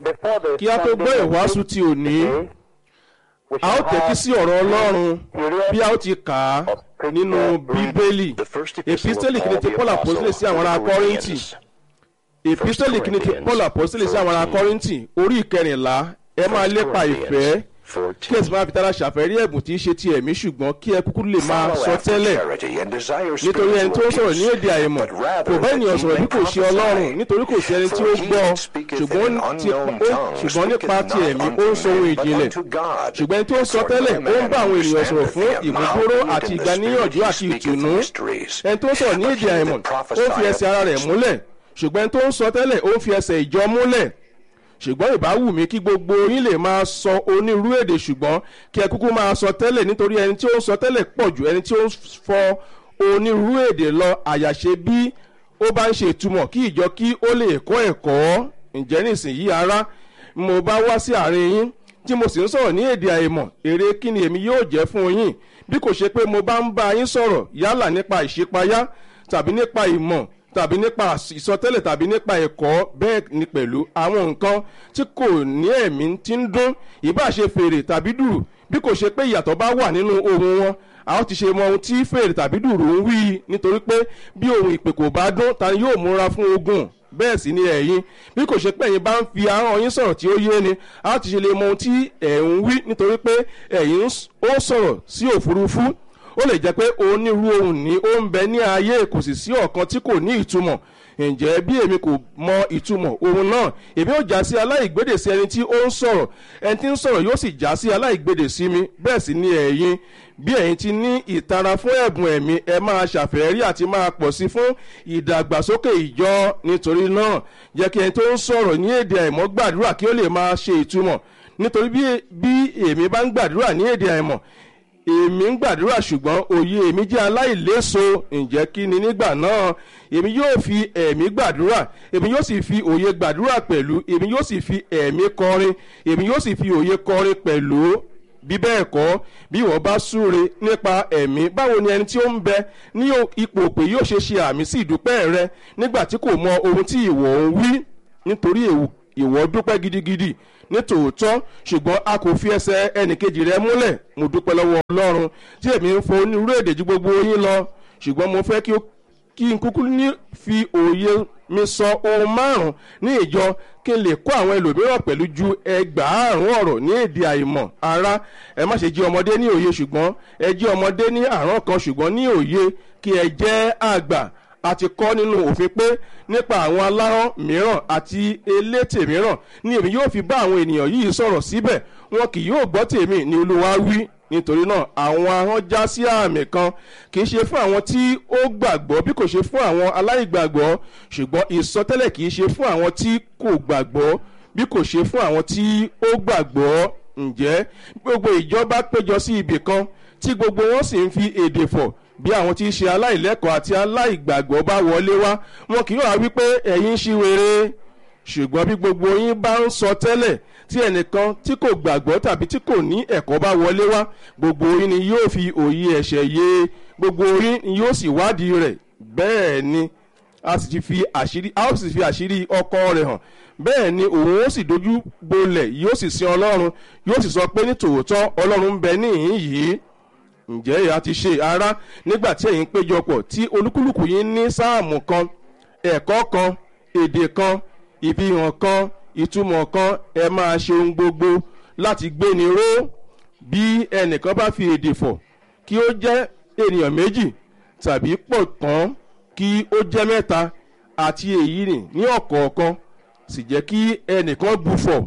Before the kí a tó gbọ́ Sunday ìwàásù ti òní today, we a ó shall tẹ́tí have sí ọ̀rọ̀ ọlọ́run serious bí a ó ti kà á nínú bíbélì The first epistle epistẹ́lì of kìíní Paul ti the paul Apostle apostole sí àwọn ará to the kọ́ríntì Corinthians. epistẹ́lì kìíní ti paul apostole sí àwọn ará kọ́ríntì orí ìkẹrìnlá ẹ máa lépa ìfẹ́ kí ẹ sì máa fi tara ṣàfẹ́rí ẹ̀bùn tí í ṣe ti ẹ̀mí ṣùgbọ́n kí ẹ kúkú lè máa sọ tẹ́lẹ̀ nítorí ẹni tó ń sọ̀rọ̀ ní èdè àìmọ̀ kò bá ènìyàn sọ̀rọ̀ bí kò ṣe ọlọ́run nítorí kò sí ẹni tí ó gbọ́ ṣùgbọ́n ti- ó- ṣùgbọ́n nípa ti ẹ̀mí ó ń sọ ohun ìjìnlẹ̀ ṣùgbọ́n ẹni tó ń sọ tẹ́lẹ̀ ó ń bá àwọn ènìyàn sọ̀rọ̀ fún ìmúgbóró àti ìgbaníyànjú àti ìtùnú ẹni tó ń sọ̀rọ̀ ní èdè àìmọ̀ ó ń fi ẹsẹ̀ ara rẹ̀ múlẹ̀ ṣùgbọ́n ẹni tó ń sọ tẹ́lẹ̀ ó ń fi ẹsẹ̀ ìjọ múlẹ̀ ṣùgbọ́n ìbá wù mí kí gbogbo yín lè máa sọ onírú èdè ṣùgbọ́n kí ẹ kúkú máa sọ tẹ́lẹ̀ nítorí ẹni tí ó ń sọ tẹ́lẹ̀ pọ̀ ju ẹni tí ó ń fọ onírú èdè lọ àyàṣe bí ó bá ń ṣe ìtumọ̀ kí ìjọ kí ó lè kọ́ ẹ̀kọ́ ǹjẹ́ nísìnyí ara mo bá wá sí àárín yín tí mo sì ń sọ̀rọ̀ ní èdè àìmọ̀ èrè kí ni èmi yóò jẹ́ fún yín bí kò ṣe pé mo bá ń bá yín sọ̀rọ̀ yálà nípa ìṣípayá tàbí nípa ìmọ̀ tàbí nípa ìsọtẹ́lẹ̀ tàbí nípa ẹ̀kọ́ bẹ́ẹ̀ ni pẹ̀lú àwọn nǹkan tí kò ní ẹ̀mí tí ń dún ìbá ṣe fèrè tàbí dùrù bí kò ṣe pé ìyàtọ̀ bá wà nínú ohun wọn a ó ti ṣe mọ ohun tí fèrè tàbí dùrù ń wí nítorí pé bí ohun ìpè kò bá dún ta ni yóò múra fún ogun bẹ́ẹ̀ sì ni ẹ̀yin bí kò ṣe pé ẹ̀yin bá ń fi ahọ́n yín sọ̀rọ̀ tí ó yé ni a ó ti ṣe lè mọ ohun tí ẹ̀ ń wí nítorí pé ẹ̀yin ó sọ̀rọ̀ sí òfurufú ó lè jẹ́ pé onírú ohun ní ó ń bẹ ní ayé kò sì sí ọ̀kan tí kò ní ìtumọ̀ ǹjẹ́ bí èmi kò mọ ìtumọ̀ ohun náà èmi ò já sí aláìgbédè sí ẹni tí ó ń sọ̀rọ̀ ẹni tí ń sọ̀rọ̀ yóò sì já sí aláìgbédè sí mi bẹ́ẹ̀ sì ni ẹ̀yin bí ẹ̀yin ti ní ìtara fún ẹ̀bùn ẹ̀mí ẹ máa ṣàfẹ́rí àti máa pọ̀ sí fún ìdàgbàsókè ìjọ nítorí náà jẹ́ kí ẹni tó ń sọ̀rọ̀ ní èdè àìmọ́ gbàdúrà kí ó lè máa ṣe ìtumọ̀ nítorí bí èmi bá ń gbàdúrà ní èdè àìmọ̀ èmi ń gbàdúrà ṣùgbọ́n òye èmi jẹ́ aláìléso ǹjẹ́ kí ni nígbà náà èmi yóò fi ẹ̀mí gbàdúrà èmi yóò sì fi òye gbàdúrà pẹ̀lú èmi yóò sì fi ẹ̀mí kọrin èmi yóò sì fi òye kọrin pẹ̀lú bí bẹ́ẹ̀ kọ́ bí wọ́n bá súre nípa ẹ̀mí báwo ni ẹni tí ó ń bẹ ní ipò pé yóò ṣe ṣe àmì sí ìdúpẹ́ rẹ nígbà tí kò mọ ohun tí ìwọ ń wí nítorí ìwọ dúpẹ́ gidigidi ní tòótọ́ ṣùgbọ́n a kò fi ẹsẹ̀ ẹnìkejì rẹ múlẹ̀ mo dúpẹ́ lọ́wọ́ ọlọ́run tí èmi ń fọ onírú èdè ju gbogbo yín lọ ṣùgbọ́n mo fẹ́ kí n kúkú ní fi òye mi sọ ohun márùn ní ìjọ kí n lè kó àwọn ẹlòmíràn pẹ̀lú ju ẹgbàárùn ọ̀rọ̀ ní èdè àìmọ̀ ara ẹ má ṣe jí ọmọdé ní òye ṣùgbọ́n ẹ jí ọmọdé ní àrán kan ṣùgbọ́n ní òye kí ẹ jẹ́ àgbà a ti kọ́ nínú òfin pé nípa àwọn alárán mìíràn àti elétè mìíràn ni èmi yóò fi bá àwọn ènìyàn yìí sọ̀rọ̀ síbẹ̀ wọn kì yóò gbọ́ tèmi ni olúwa wí nítorí náà àwọn ahọ́n já sí àmì kan kì í ṣe fún àwọn tí ó gbàgbọ́ bí kò ṣe fún àwọn aláìgbàgbọ́ ṣùgbọ́n ìsọtẹ́lẹ̀ kì í ṣe fún àwọn tí kò gbàgbọ́ bí kò ṣe fún àwọn tí ó gbàgbọ́ ǹjẹ́ gbogbo ìjọba péjọ sí ibì kan tí gbogbo wọn sì ń fi èdè fọ̀ bí àwọn tí í ṣe aláìlẹ́kọ̀ọ́ àti aláìgbàgbọ́ bá wọlé wá wọn kì yóò wá wípé ẹ̀yin ṣí wéré ṣùgbọ́n bí gbogbo yín bá ń sọ tẹ́lẹ̀ tí ẹnìkan tí kò gbàgbọ́ tàbí tí kò ní ẹ̀kọ́ bá wọlé wá gbogbo yín ni yóò fi òye ẹ̀ṣẹ̀ yé gbogbo yín ni yóò sì wádìí rẹ̀ bẹ́ẹ̀ ni a sì ti fi àṣírí a ó sì fi àṣírí ọkọ rẹ̀ hàn bẹ́ẹ̀ ni òun ó sì dojú bolẹ̀ yóò sì sin ọlọ́run yóò sì sọ pé ní tòótọ́ ọlọ́run ń bẹ níhìn yìí ǹjẹ́ ìyá ti ṣe ara nígbà tí ẹ̀yin péjọpọ̀ tí olúkúlùkù yín ní sáàmù kan ẹ̀kọ́ kan èdè kan ìfihàn kan ìtumọ̀ kan ẹ máa ṣe ohun gbogbo láti gbéni ró bí ẹnìkan bá fi èdè fọ̀ kí ó jẹ́ ènìyàn méjì tàbí pọ̀ tán kí ó jẹ́ mẹ́ta àti èyí nì ní ọ̀kọ̀ọ̀kan sì jẹ́ kí ẹnìkan bufọ̀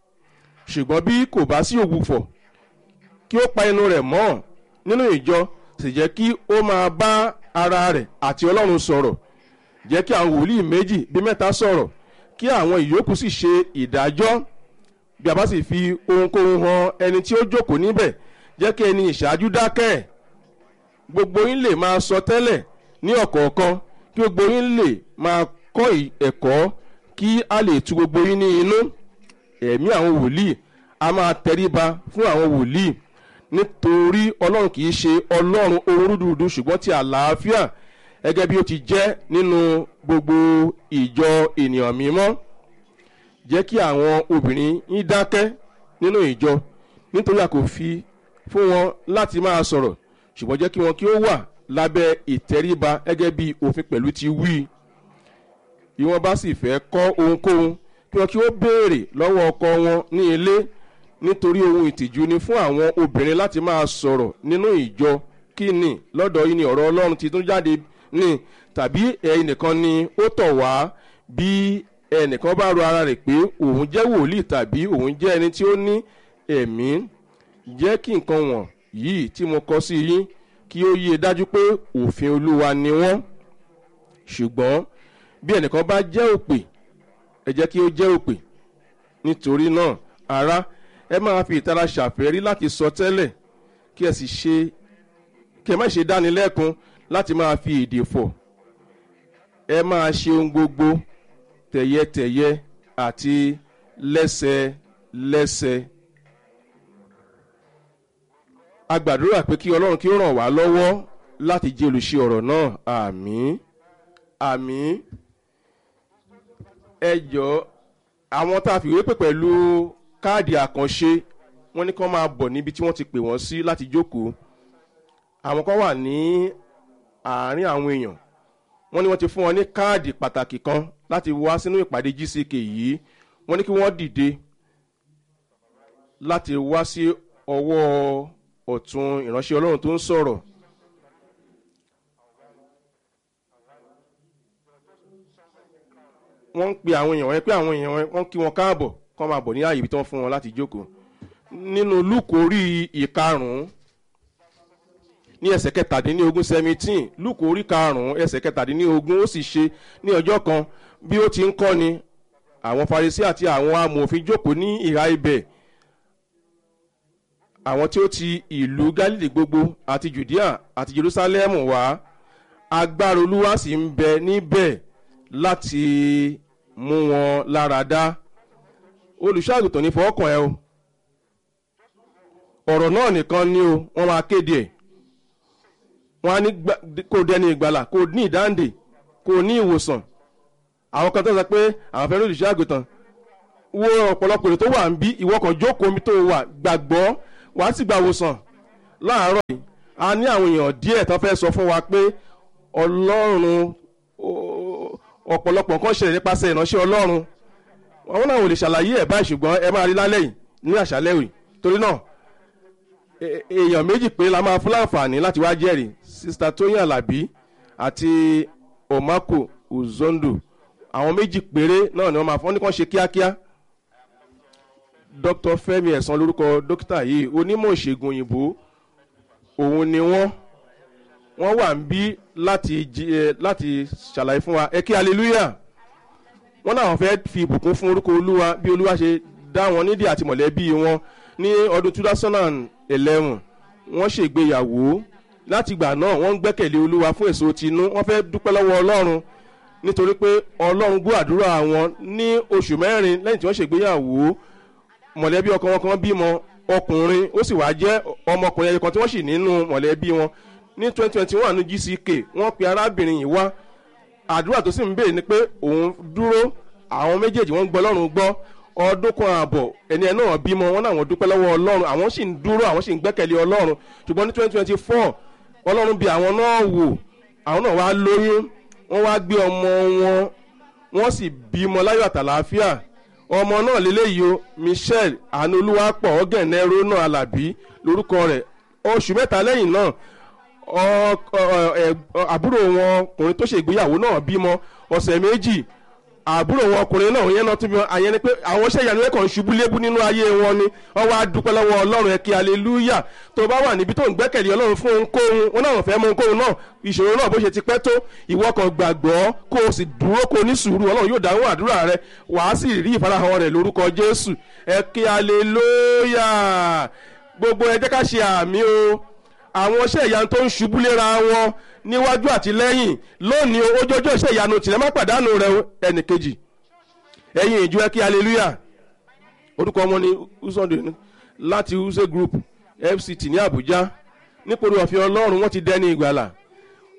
ṣùgbọ́n bí kò bá sí òbúfọ̀ kí ó pa inú rẹ̀ mọ́ nínú ìjọ sì jẹ́ kí ó máa bá ara rẹ̀ àti ọlọ́run sọ̀rọ̀ jẹ́ kí àwọn wòlíì méjì bí mẹ́ta sọ̀rọ̀ kí àwọn ìyókù sì ṣe ìdájọ́ bí a bá sì fi ohunkóhun hàn ẹni tí ó jókòó níbẹ̀ jẹ́ kí ẹni ìṣáájú dákẹ́ gbogbo yín lè máa sọ tẹ́lẹ̀ ní ọ̀kọ̀ọ̀kan kí gbogbo yín lè máa kọ́ ẹ̀kọ́ kí a lè tu gbogbo yín ní inú ẹ̀mí àwọn wòlíì a máa tẹríba fún àwọn wòlíì nítorí ọlọ́run kì í ṣe ọlọ́run ohun rúdurùdu ṣùgbọ́n ti àlàáfíà gẹ́gẹ́ bí ó ti jẹ́ nínú gbogbo ìjọ ènìyàn mímọ́ jẹ́ kí àwọn obìnrin yín dákẹ́ nínú ìjọ nítorí a kò fi fún wọn láti máa sọ̀rọ̀ ṣùgbọ́n jẹ́ kí wọn kí ó wà lábẹ́ ìtẹríba gẹ́gẹ́ bí òfin pẹ̀lú ti wí bí wọ́n bá sì fẹ́ kọ́ ohunkóhun kí wọn kí ó béèrè lọ́wọ́ ọkọ wọn ní ilé nítorí ohun ìtìjú ni fún àwọn obìnrin láti máa sọ̀rọ̀ nínú ìjọ kí ni lọ́dọ̀ yìí ni ọ̀rọ̀ ọlọ́run ti tún jáde ní tàbí ẹnìkan ni ó tọ̀ wá bí ẹnìkan bá ro ara rẹ̀ pé òun jẹ́ wòlíì tàbí òun jẹ́ ẹni tí ó ní ẹ̀mí jẹ́ kí nǹkan wọ̀n yìí tí mo kọ sí yín kí ó yé dájú pé òfin olúwa ni wọ́n ṣùgbọ́n bí ẹnìkan bá jẹ́ òpè ẹ jẹ́ kí ó jẹ́ òpè nítorí náà ará ẹ máa fi ìtara ṣàfẹ́rí láti sọ tẹ́lẹ̀ kí ẹ sì ṣe kí ẹ má ṣe dánilẹ́kun láti máa fi èdè fọ̀ ẹ máa ṣe ohun gbogbo tẹ̀yẹtẹ̀yẹ àti lẹ́sẹlẹ́sẹ. a gbàdúrà pé kí ọlọ́run kí ó ràn wá lọ́wọ́ láti jẹ́ olùṣe ọ̀rọ̀ náà àmín àmín ẹ jọ àwọn tá a fìwé pè pẹ̀lú káàdì àkànṣe wọ́n ní kí wọ́n máa bọ̀ níbi tí wọ́n ti pè wọ́n sí láti jókòó àwọn kan wà ní àárín àwọn èèyàn wọ́n ní wọ́n ti fún wọn ní káàdì pàtàkì kan láti wá sínú ìpàdé gck yìí wọ́n ní kí wọ́n dìde láti wá sí ọwọ́ ọ̀tún ìránṣẹ́ ọlọ́run tó ń sọ̀rọ̀. wọ́n ń pe àwọn èèyàn wọn pé àwọn èèyàn wọn kí wọn káàbọ̀ kọ́ máa bọ̀ ní ààyè ibi tí wọ́n fún wọn láti jókòó nínú lúkù orí ìkarùn-ún ní ẹsẹ̀ kẹtàdínlógún seventeen lúkù orí karùn-ún ẹsẹ̀ kẹtàdínlógún ó sì ṣe ní ọjọ́ kan bí ó ti ń kọ́ni àwọn farisi àti àwọn amòfin jókòó ní ìhà ibẹ̀ àwọn tí ó ti ìlú galilei gbogbo àti judea àti jerusalem wá agbára olúwa sì ń bẹ níbẹ̀ láti mú wọn lára dá olùṣàgùtàn ní fọwọ́kàn ẹ o ọ̀rọ̀ náà nìkan ni o wọ́n máa kéde ẹ̀ wọ́n á ní kó dẹni ìgbàlà kó ní ìdáǹdè kó ní ìwòsàn àwọn kan tó sọ pé àwọn fẹ́ràn olùṣàgùtàn wo ọ̀pọ̀lọpọ̀ èrè tó wà ń bí ìwọ kan jókòó mi tó wà gbàgbọ́ wàá sì gba ìwòsàn láàárọ̀ yìí a ní àwọn èèyàn díẹ̀ tó fẹ́ sọ fún wa pé ọlọ́run ọ̀pọ̀lọpọ̀ nǹkan ṣẹlẹ̀ nípasẹ̀ ìránṣẹ́ ọlọ́run àwọn náà ò lè ṣàlàyé ẹ̀ báyìí ṣùgbọ́n ẹ máa rí lálẹ́ yìí ní àṣálẹ́ yìí torí náà èèyàn méjì pé la máa fún láǹfààní láti wá jẹ́rìí sista tóyìn alábí àti omako uzondo àwọn méjì péré náà ni wọ́n máa fọ́n ní kàn ṣe kíákíá dr fẹmi ẹ̀sán lórúkọ dókítà yìí onímọ̀ ìṣègùn òyìnbó òun ni wọ́n wọ́n wà ń bí láti láti ṣàlàyé fún wa ẹ kí hallelujah wọ́n náà fẹ́ fi ìbùkún fún orúkọ olúwa bí olúwa ṣe dá wọn nídìí àti mọ̀lẹ́bí wọn ní ọdún two thousand and eleven wọ́n ṣègbéyàwó láti ìgbà náà wọ́n ń gbẹ́kẹ̀lé olúwa fún èso tinú wọ́n fẹ́ dúpẹ́ lọ́wọ́ ọlọ́run nítorí pé ọlọ́run gbọ́ àdúrà wọn ní oṣù mẹ́rin lẹ́yìn tí wọ́n ṣègbéyàwó mọ̀lẹ́bí ọkọ wọn kan bímọ ọkùnrin ó sì wá jẹ́ ọmọkùnrin ẹyẹ kan tí wọ́n sì nínú mọ̀lẹ́bí wọn ní twenty twenty one ní gck wọ́n pe arábìnrin yìí wá àdúrà tó sì ń béèrè ni pé òun dúró àwọn méjèèjì wọ́n gbọ́ ọlọ́run gbọ́ ọdún kan ààbọ̀ ẹni ẹ náà bímọ wọn náà wọ́n dúpẹ́ lọ́wọ́ ọlọ́run àwọn sì ń dúró àwọn sì ń gbẹ́kẹ̀lé ọlọ́run ṣùgbọ́n ní twenty twenty four ọlọ́run bí àwọn náà wò àwọn náà wá lóyún wọ́n wá gbé ọmọ wọn wọ́n sì bímọ láyọ̀ àtàlàáfíà ọmọ náà lélẹ́yìí o michelle anolúwapọ̀ ọ̀gẹ̀nẹ́rò náà alábí lórúkọ rẹ̀ oṣù mẹ́ta lẹ́yìn náà àbúrò wọn ọkùnrin tó ṣègbéyàwó náà bímọ ọ̀sẹ̀ méjì àbúrò wọn ọkùnrin náà yẹn náà tún bí wọn àyẹn ni pé àwọn iṣẹ́ ìyanu ẹ̀kọ́ ń ṣubú lébú nínú ayé wọn ni wọ́n wá dúpẹ́ lọ́wọ́ ọlọ́run ẹ̀kí aleluya tó bá wà níbi tó ń gbẹ́kẹ̀lé ọlọ́run fún ohunkóhun wọn náà fẹ́ mọ ohunkóhun náà ìṣòro náà bó ṣe ti pẹ́ tó ìwọ kan gbàgbọ́ kó o sì dúró kó o ní sùúrù ọlọ́run yóò dáhùn àdúrà rẹ wàá sì rí ìfarahàn rẹ lórúkọ jésù ẹ̀kí aleluya gbogbo ẹ jẹ́ ká ṣe àmì o àwọn iṣẹ́ ìyanu tó ń ṣubú léra wọn níwájú àti lẹ́yìn lónìí ojoojó iṣẹ́ ìyanu tìrẹ má pàdánù rẹ ẹnì kejì ẹ̀yin ìjọ ẹ kí hallelujah orúkọ wọn ni usonde láti use group fct ní abuja nípòrí ọ̀fin ọlọ́run wọ́n ti dẹ́ni ìgbàlà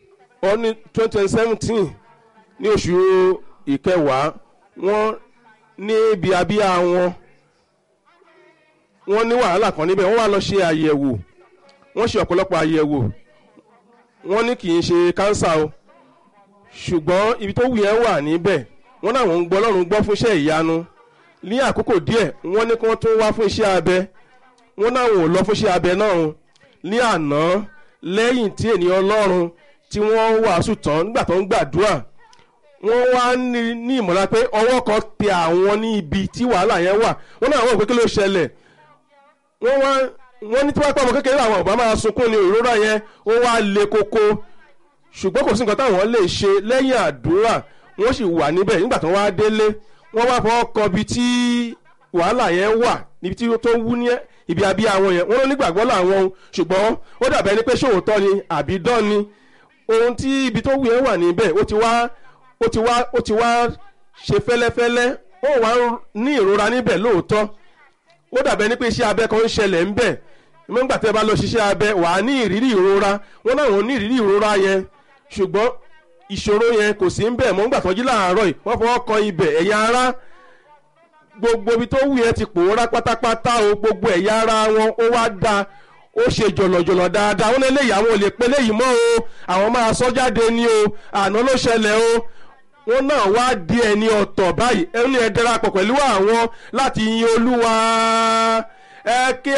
ọní twenty seventeen ní oṣù ìkẹwàá wọ́n ní ibi abíyá wọn wọ́n ní wàhálà kan níbẹ̀ wọ́n wá lọ ṣe àyẹ̀wò wọ́n ṣe ọ̀pọ̀lọpọ̀ àyẹ̀wò wọ́n ní kì í ṣe kánsà o ṣùgbọ́n ibi tó wù yẹn wà níbẹ̀ wọ́n náà wọ́n ń gbọ́ ọlọ́run gbọ́ fún iṣẹ́ ìyanu ní àkókò díẹ̀ wọ́n ní kí wọ́n tún wá fún iṣẹ́ abẹ wọ́n náà wọ́n lọ fún iṣẹ́ abẹ náà o ní àná lẹ́yìn tí ènìyàn ọlọ́run tí wọ́n wàásù tán nígbà tó ń gbàdúrà wọ́n wá ní ní ìmọ̀lá pé ọwọ́ kan tẹ àwọn ní ibi tí wàhálà yẹn wà wọ́n náà wọ́n pé kí ló ṣẹlẹ̀ wọ́n wá wọ́n ní tí wọ́n pẹ́ ọmọ kékeré àwọn ọ̀bá máa sunkún ní ìrora yẹn ó wá le koko ṣùgbọ́n kò sí nǹkan táwọn lè ṣe lẹ́yìn àdúrà wọ́n sì wà níbẹ̀ nígbà tó wá délé wọ́n wá fọwọ́ kan ibi tí wàhálà yẹn wà níbi tí tó wú ní ibi abíyá wọn yẹn wọ́n ló nígbàgbọ́ làwọn o ṣùgbọ́n ó dàbẹ́ ni pé ṣòwòtọ́ ni àbí dán ni ohun tí ibi tó wù yẹn wà níbẹ̀ ó ti wá ó ti wá ó ti wá ṣe fẹ́lẹ́fẹ́lẹ́ ó wá ní ìrora níbẹ̀ lóòótọ́ ó dàbẹ́ ni pé iṣẹ́ abẹ kan ń ṣẹlẹ̀ ń bẹ̀ nígbà tẹ́ bá lọ ṣiṣẹ́ abẹ wà á ní ìrírí ìrora wọ́n náà wọ́n ní ìrírí ìrora yẹn ṣùgbọ́n ìṣòro yẹn kò sí ń bẹ̀ mọ́ nígbà tó jí láàárọ̀ yìí wọ́n fọwọ́ kan ibẹ̀ ẹ̀yà ara gbogbo ibi tó wù yẹn ti pòórá pátápátá o gbogbo ẹ̀yà ara wọn ó wá da ó ṣe jọ̀lọ̀jọ̀lọ̀ dáadáa wọn lélẹ́yìí àwọn ò lè pe léyìí mọ́ o àwọn máa sọ jáde ni o àná ló ṣẹlẹ̀ o wọn náà wá di ẹni ọ̀tọ̀ báyìí ẹni ẹ darapọ̀ pẹ̀lú àwọn láti yin olúwa ẹ kí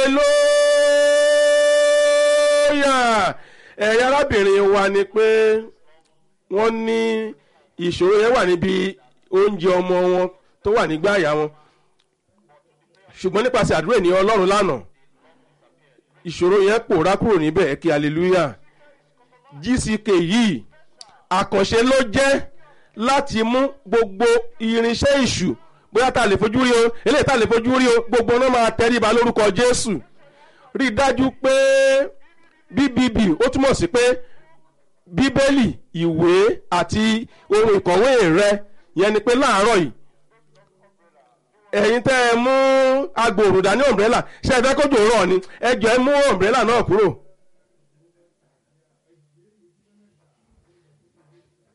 aleluya ẹ̀yà arábìnrin wa ni pé wọ́n ní ìṣòro yẹn wà níbi oúnjẹ ọmọ wọn tó wà nígbà àyà wọn ṣùgbọ́n nípasẹ̀ àdúrà ènìyàn ọlọ́run lánàá ìṣòro yẹn pòórá kúrò níbẹ̀ ẹ kí aleluya gck yìí àkànṣe ló jẹ́ láti mú gbogbo irinṣẹ́ ìṣù bóyá tá a lè fojú rí o eléyìí tá a lè fojú rí o gbogbo náà máa tẹríba lórúkọ jésù rí i dájú pé bbb ó túmọ̀ sí pé bíbélì ìwé àti ohun ìkọ̀wé rẹ yẹn ni pé láàárọ̀ yìí ẹ̀yin tẹ́ ẹ mú agbòòrò dání ọ̀mbrẹ́là ṣe ẹ fẹ́ kójú rọ̀ ni ẹ jọ ẹ mú ọ̀mbrẹ́là náà kúrò.